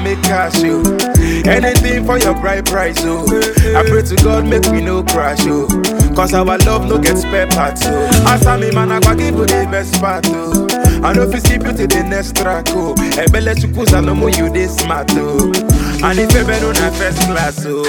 make cash, yo. Anything for your bright price, oh. I pray to God, make we no crash, oh. Cause our love no get spare parts, oh. As I me man, I go give you the best part, oh. I know if you skip you to the next track, oh. Ebele chukusa no more you this smart, oh. And if you been on a first class, oh.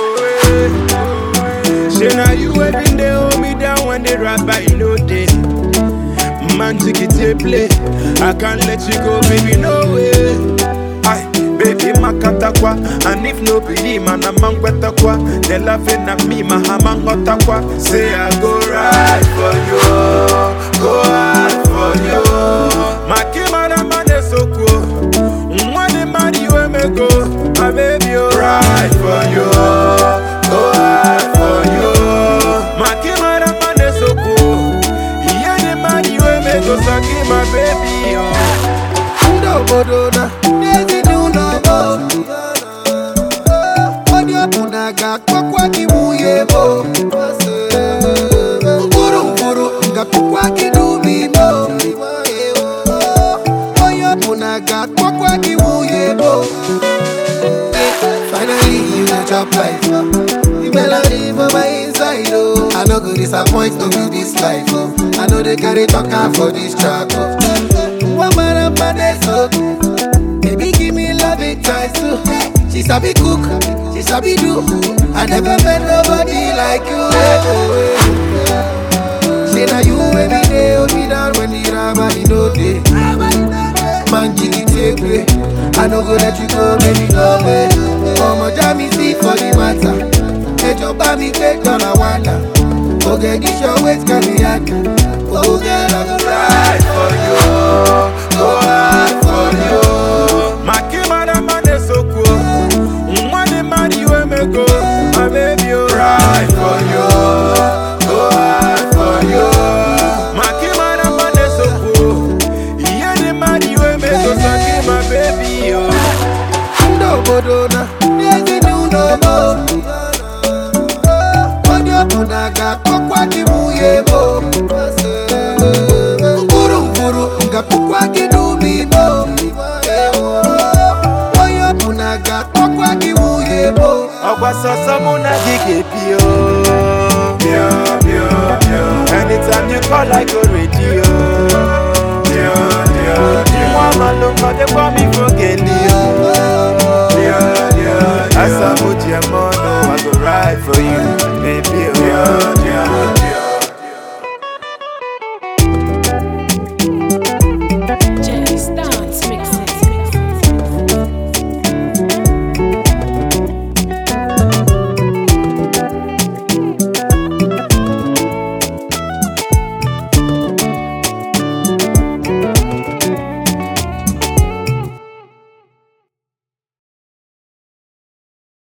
Say now you waiting, they hold me down when they rap, but you know they. Man, take it to play. I can't let you go, baby, no way. Aye, baby, makatakwa. And if no believe, man, I'm on kwa. They laughing at me, my hamang hotakwa. Say I go right for you, go hard for you. Makimana man is so cool. Money, man, you and me go. My baby, oh, right for you, go hard for you. Makimana man is so cool. Yeah, the man you and me go, sucky my baby, oh. Ndobodo na ezinụlọ onye ọbụla ga-akpọkwa gị nwunye mo mkpụrụ mkpụrụ ga-akpọkwa gị n'ubi mo onye ọbụla ga-akpọkwa gị nwunye mo Finally, you dey chop life. The melody for my inside, oh. I no go disappoint, no be this life, oh. I know they carry talker for this track, oh. One man up my day, so Baby, give me love it twice, too. She sabi cook, she sabi do. I never met nobody like you. Say now you every day, hold me down when the rabbi no day. Man, jiggy take way. I no go let you go, baby, go away. Ọmọ já mi sí for the matter. Ẹjọ́ bá mi gbé dọ́là wàdà. Oge gíṣọ́ wait can be hard. Oge lọ́gọ́ right for you, go hard for you. Makimana man is so cool. Money man you and me go, my baby, oh. right for you, go hard for you. Makimana man is so cool. Yeah, the man you and me go, sucky my baby, oh. Ndobodo na ezinụlọ mo. Onye ọbụla ga-akpọkwa gị nwunye mo. Mkpụrụ mkpụrụ ga-akpọkwa gị n'ubi mo. Onye ọbụla ga-akpọkwa gị nwunye mo. ọgwa sọsọ mụ na gị ga-ebi o Bio, bio, bio. anytime you call I go ready o Bio, bio, bio. nwa amalụkọ dịkwa m ifo geli o Bio, bio, bio. asamu ji eme ọnụ I go ride for you baby o